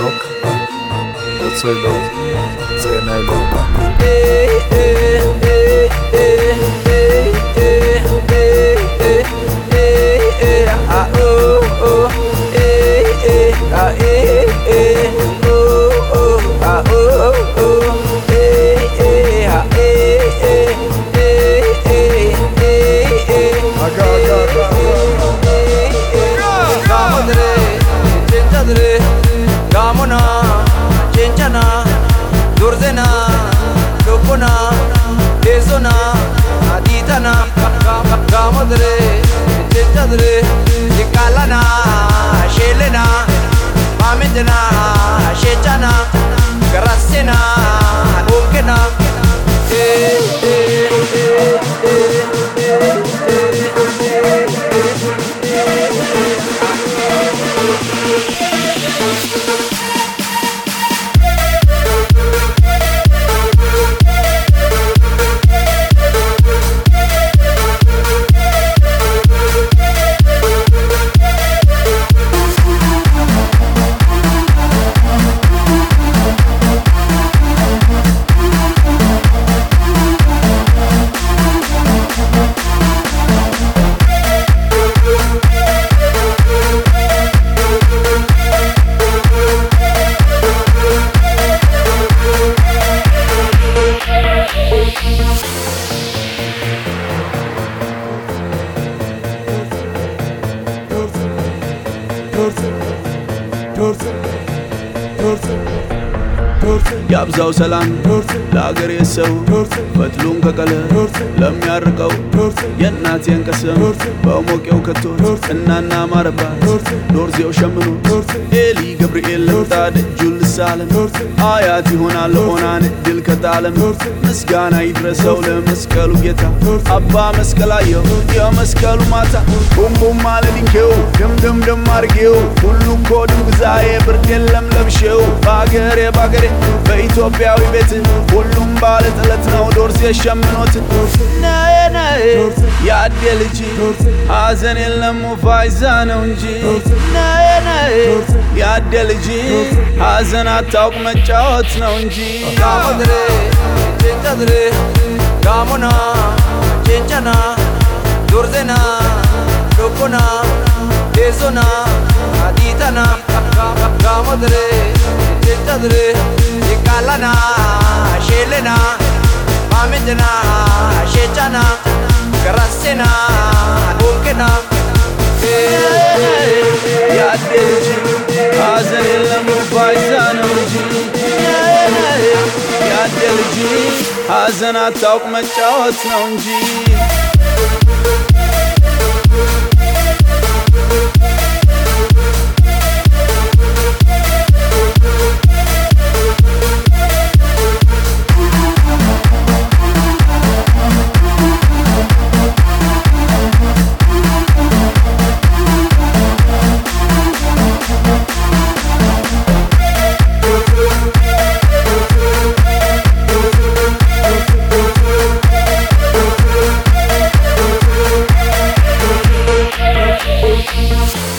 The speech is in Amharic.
look, what's I look, then I look. Gamona, Chenchana, Durzena, Lopona, Ezona, Aditana, Gamadre, Chenchadre, Nikalana, Shelena, Mamendana, Shechana, Garasena, Okena, eh, eh, eh, eh, ያብዛው ሰላም ለአገሬ ሰው ፈትሉን ከቀለ ለሚያርቀው የእናቴን ቀሰም በሞቄው ከቶት እናና ማረባት ዶርዜው ሸምኖ ኤሊ ገብርኤል ለምጣ ደጁን ልሳለም አያት ይሆናል ኦናን ድል ከጣለም ምስጋና ይድረሰው ለመስቀሉ ጌታ አባ መስቀላየው የመስቀሉ ማታ ቡምቡም አለድንኬው ድምድምድም አርጌው ሁሉ እኮ ድንግዛዬ ብርድ የለም ለብሼው በአገሬ በአገሬ በኢትዮጵያዊ ቤት ሁሉም ባለ ጥለት ነው ዶርሴ ሸምኖት ነዬ ነዬ የአዴ ልጅ ሐዘን የለም ፋይዛ ነው እንጂ ነዬ ነዬ የአዴ ልጅ ሐዘን አታውቅ መጫወት ነው እንጂ Gamadre, Chenchadre, Gamona, Chenchana, Durzena, Lopona, Ezona, Aditana, Gamadre, Chenchadre, Nikalana, Shelena, Mamendana, Shechana, Garasena, Okena, የአዴ ልጅ ሐዘን የለም ፋይዛ ነው እንጂ የአዴ ልጅ ሐዘን አታውቅ መጫወት ነው እንጂ Thank